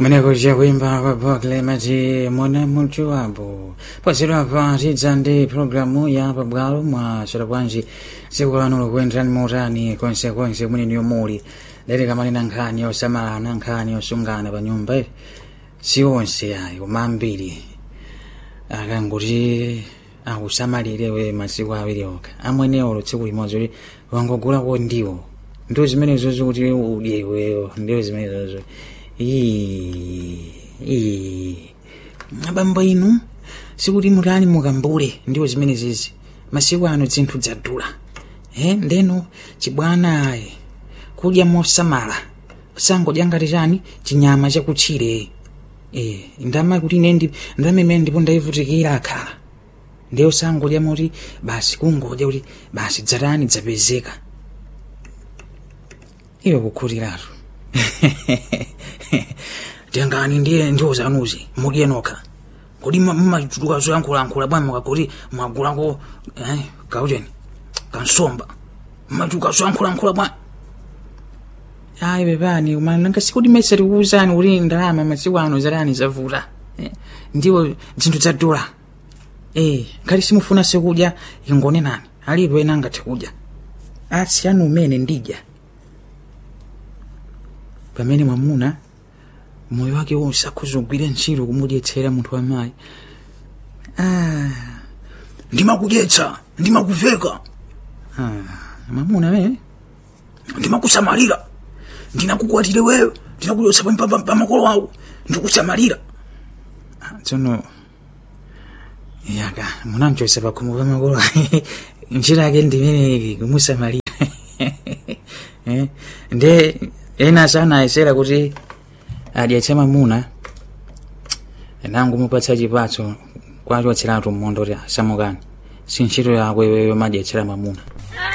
Mwenekuja kuimba kwa Bokle Mati mwana mutu wapo pasirwa patidza ndi programu ya pabwalo mwa bwanji tsiku lanu likuyenderani motani konsekonse kumene muli lero kamalina nkhani yosamalana nkhani yosungana pa nyumba iyi si onse ayi koma ambiri akanguti akusamalire we masiku awiri okha amwenewo tsiku limodzi kuti wangogulako ndiwo ndiwo zimenezo zikuti udye iweyo ndiwo zimenezozo abambo inu sikuti mutani mukambule ndiwo zimene zizi masiku ano zinthu dzadula eh ndeno chibwana ayi kudya mosamala sangodya ngati chani chinyama chakutchire eh ndama kuti ine ndi ndamene ndipo ndayivutikira akhala ndiyo sangodya moti basi kungodya kuti basi dzatani dzapezeka iwe kukhutiratu tengani ndiye ndiwo zanuzi mudye nokha kodi mmachuluka zoyankhulankhula bwana mukakuti mwagulako eh, kaucheni kansomba mmachuluka zoyankhulankhula bwana ayi pepani koma nanga sikuti mese tikuwuzani kuti ndalama masiku ano zatani zavuta eh, ndiwo zinthu zadula eh, ngati simufuna sekudya ingone nani alipo ena angathe kudya asiyani umene ndidya pamene mwamuna moyo wake wonse akuzogwira ntchito kumudyetsera munthu wamayi ah, ndimakudyetsa ndimakuveka ah, mwamuna we ndimakusamalira ndinakukwatire wewe ndinakudyetsa pa- pa- pa makolo awo ndikusamalira tsono yaka munamchosa pakhomo pa makolo ntchito yake ndimene kumusamalira Eh, nde ena sanayesera kuti adyetse mamuna nangu mupatsa chipatso kwachotseratu mmondo kuti asamukani si ntchito yako iweyo madyetsera mamuna